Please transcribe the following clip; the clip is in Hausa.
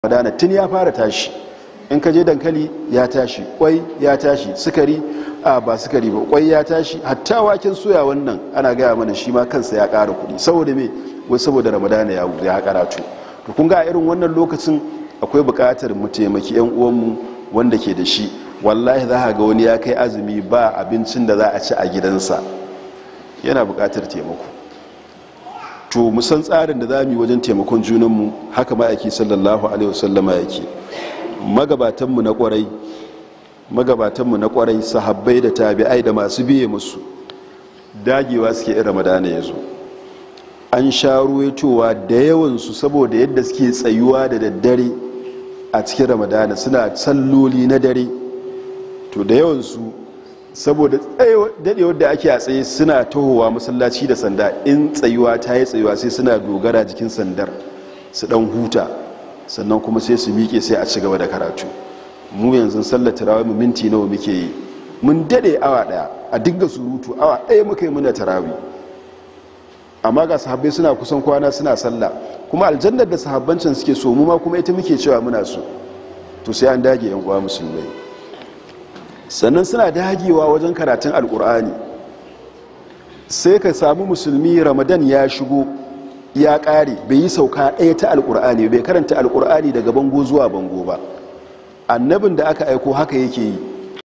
ramadana tun ya fara tashi in ka je dankali ya tashi kwai ya tashi sukari a ba sukari ba kwai ya tashi hatta waken soya wannan ana gaya mana shi ma kansa ya ƙara kuɗi saboda me wai saboda ramadana ya ya karatu to kun ga a irin wannan lokacin akwai buƙatar mu taimaki yan uwanmu wanda ke da shi wallahi za ga wani ya kai azumi ba abincin da za a ci a gidansa yana buƙatar taimako to mu san tsarin da za mu yi wajen taimakon junanmu haka ma'aiki sallallahu alaihi wasallama yake magabatanmu na kwarai magabatanmu na kwarai sahabbai da tabi'ai da masu biye musu dagewa suke in ramadana ya zo an sha ruwaitowa da yawansu saboda yadda suke tsayuwa da daddare a cikin ramadana suna salloli na dare to da yawansu saboda daɗewar da ake a tsaye suna tahowa masallaci da sanda in tsayuwa ta yi tsayuwa sai suna dogara jikin sandar su ɗan huta sannan kuma sai su miƙe sai a ci gaba da karatu mu yanzu sallar tarawih mu minti nawa muke yi mun daɗe awa ɗaya a dinga surutu awa ɗaya muka yi muna tarawih amma ga sahabbai suna kusan kwana suna sallah kuma aljannar da sahabbancin suke so mu ma kuma ita muke cewa muna so to sai an dage yan uwa musulmai sannan suna dagewa wajen karatun alkur'ani sai ka samu musulmi ramadan ya shigo ya ƙare bai yi sauka ɗaya ta alkur'ani bai karanta alkur'ani daga bango zuwa bango ba annabin da aka aiko haka yake yi